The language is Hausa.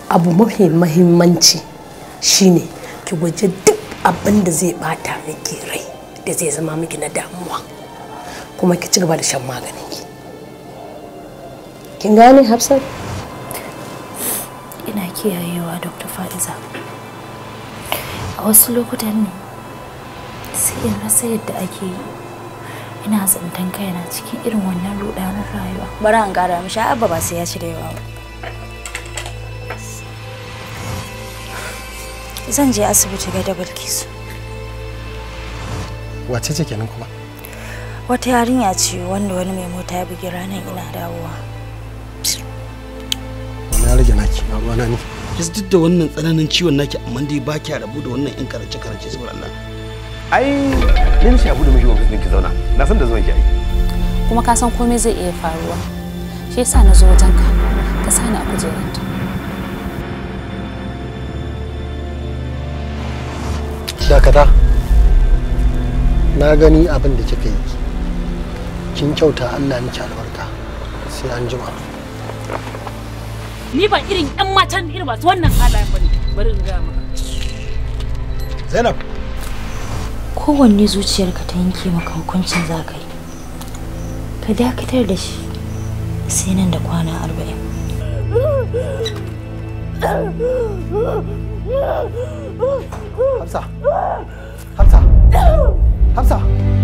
abu mafi mahimmanci shine ki gwaje duk abin da zai bata miki rai da zai zama miki na damuwa kuma ki ci gaba da shan maganin ki kin gane hafsat ina kiyayewa dr fa'iza a wasu lokutan ne sai in rasa yadda ake yi ina tsintan kaina cikin irin wannan rudanin rayuwa bari an kara mishi abba ba sai ya ci da yawa ba zan je asibiti ga da bilkisu wace ce kenan kuma wata yarinya ce wanda wani mai mota ya bugi ranar ina dawowa wani ya rage naki na ruwana ne yanzu duk da wannan tsananin ciwon naki amma dai ba kya rabu da wannan yan karace karace saboda Allah ai ni shi abu da miji ofis ki zauna na san da zuwan ki ai kuma ka san komai zai iya faruwa shi yasa na zo wajenka ka sani a kujeranta dakata na gani abin da kika yi kin kyauta Allah miki albarka sai an jima ni ba irin yan matan irin masu wannan halayen bane bari in ga maka Zainab kowanne zuciyarka ta yanke maka hukuncin za ka yi ka dakatar da shi sai nan da kwana arba'in Hafsa Hafsa Hafsa